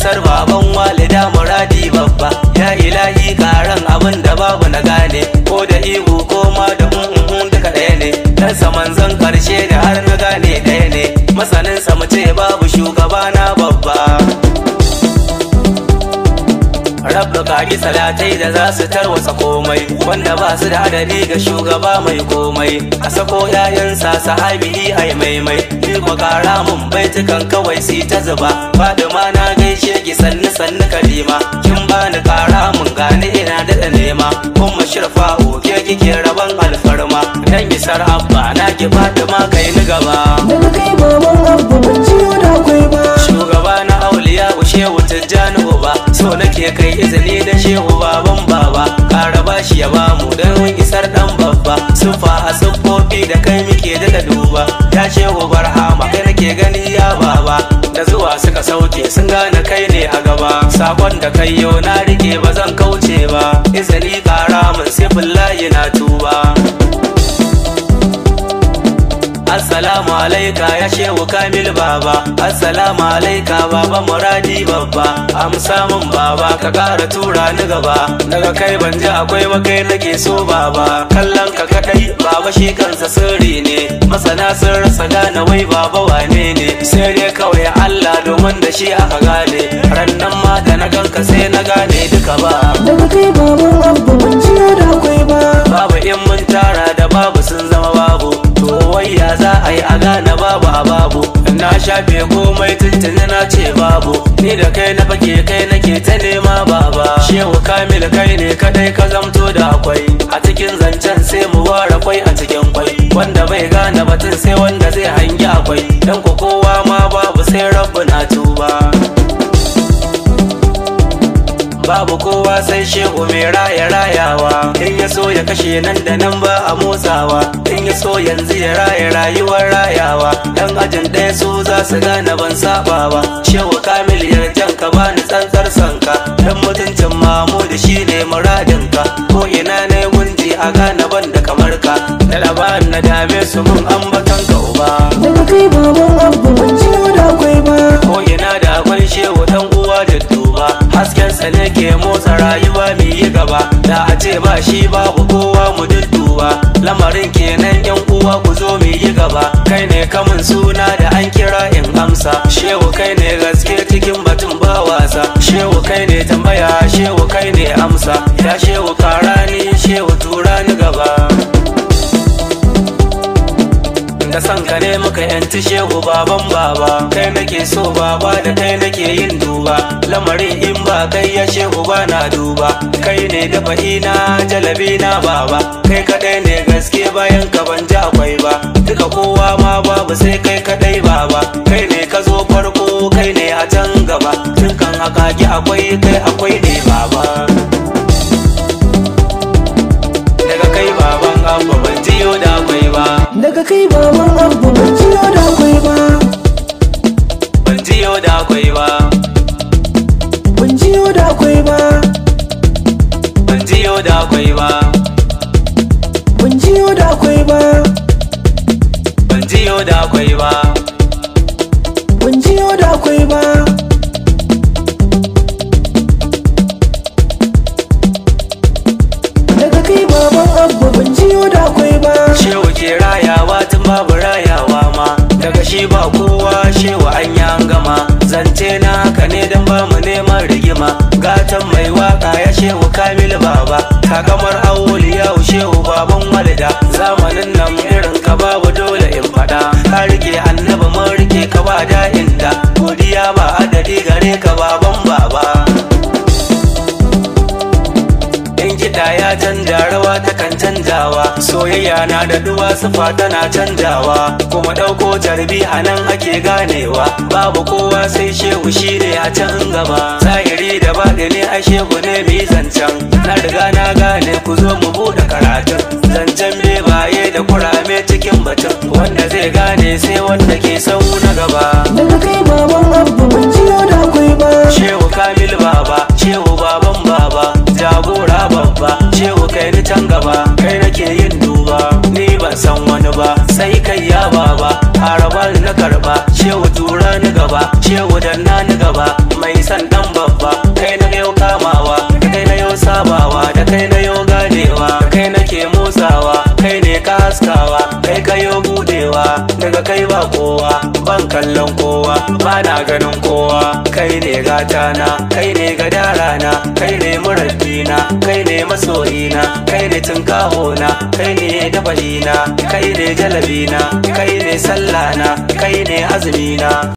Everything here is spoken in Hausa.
isar baban walida muradi babba ya ilahi karan abin da babu na gane ko da ihu ko ma da un duka ɗaya ne dan saman zan karshe da har na gane ɗaya ne masanin sa mu ce babu shugaba na babba Rabba kaki salatai da za su tarwasa komai wanda ba su da adadi ga shugaba mai komai a sako yayansa sahabi ai maimai ni ko kara mun baitukan kawai si ta zuba Fadima na gaishe ki sannu sannu kalima kin bani kara mun gani ina da nema kuma shirfa oke kike raban alfarma dan isar abba na ki Fadima kai ni gaba daga kai baban abu ban ciyo da akwai ba shugaba na auliya shehu tijjani uba so nake kai izini da shehu baban baba kara bashi ya bamu don isar dan babba sufa a siffofi da kai muke daga duba ya shehu barhama kai nake gani ya baba da zuwa suka sauke sun gane kai ne a gaba sakon da kai yau na rike ba zan kauce ba izini kara mun sifillahi na tuba Assalamu alaika ya shehu kamil baba Assalamu alaika baba muradi babba Amsa min baba ka kara tura ni gaba Daga kai ban ji akwai ba kai nake so baba Kallon ka kadai baba shi kansa sirri ne Masana sun rasa gane wai baba wane ne Sai dai kawai Allah domin da shi aka gane Rannan ma da na ganka sai na gane duka ba daga kai baban abu ban ciyo da akwai ba Babu in mun tara da babu sun zama babu To wai ya za a yi a gane babu a babu Na shafe komai tuntuni na ce babu Ni da kai na fake kai nake ta nema baba Shehu Kamil kai ne kadai ka zamto da akwai A cikin zancen sai mu ware kwai a cikin kwai Wanda bai gane batun sai wanda zai hangi akwai Dan ko kowa ma babu sai rabbu na tuba babu kowa sai shehu mai raya rayawa in ya so ya kashe nan da nan ba a motsawa in ya so yanzu ya raya rayuwar rayawa dan ajin ɗaya su za su gane ban saba ba shehu kamil yarjan ka bani tsantsar sanka dan mutuncin mamudu shine muradinka ko ina ne gunji a gane ban da kamar ka da labarin na dame su mun ambatan ka uba daga kai baban abu ban ciyo da akwai ba ko ina da akwai shehu dan uwa da duba hasken sa ne ke motsa rayuwa mu yi gaba da a ce ba shi babu kowa mu dudduba lamarin kenan yan uwa ku zo mu yi gaba kai ne kamun suna da an kira in amsa shehu kai ne gaske cikin batun ba wasa shehu kai ne tambaya shehu kai ne amsa ya shehu karani shehu tura ni gaba da san ka ne muka yanci shehu baban baba kai nake so baba da kai nake yin duba lamarin in ba kai ya shehu ba na duba kai ne dafa ina jalabi na baba kai kadai ne gaske bayan ka ban ji akwai ba duka kowa ma babu sai kai kadai baba kai ne ka zo farko kai ne a can gaba tun kan akaki akwai kai akwai ne baba daga kai baban abba ban jiyo da akwai ba daga kai baban abu ban ciyo da akwai ba ban jiyo da akwai ba ban ciyo da akwai ba ban jiyo da akwai ba ban ciyo da akwai ba ban jiyo da akwai ba ban ciyo da akwai ba daga kai baban abu ban ciyo da akwai ba shehu ke rayawa tun babu rayawa ma daga shi ba kowa shehu an yi an gama zance na haka ne don ba mu neman rigima gatan mai waka ya shehu kamil baba kakamar auliya shehu baban walida zamanin nan irin ka babu dole in fada ka rike annabi mun rike ka ba da inda godiya ba adadi gare ka baban baba in kiɗa ya canja rawa ta kan canjawa soyayya na da duwa sufa tana canjawa kuma ɗauko tarbi a nan ake ganewa babu kowa sai shehu shi ne a can gaba zahiri da baɗi ne a shehu ne mai zancen na riga na gane ku zo mu buɗe karatun zancen bebaye da kurame cikin batun wanda zai gane sai wanda ke sau na gaba daga kai baban abu ban ciyo da akwai ba Shehu Kamil Baba, Shehu Baban Baba, jagora babba, Shehu kai ni can gaba, kai nake yin duba, ni ban san wani ba, sai kai ya baba, haraba na karba, Shehu tura ni gaba, Shehu danna ni gaba, mai san dan ba na ganin kowa kai ne gatana kai ne gadarana kai ne murabbina kai ne masoyina kai ne tunkahona kai ne dabalina kai ne jalabina kai ne sallana kai ne azumina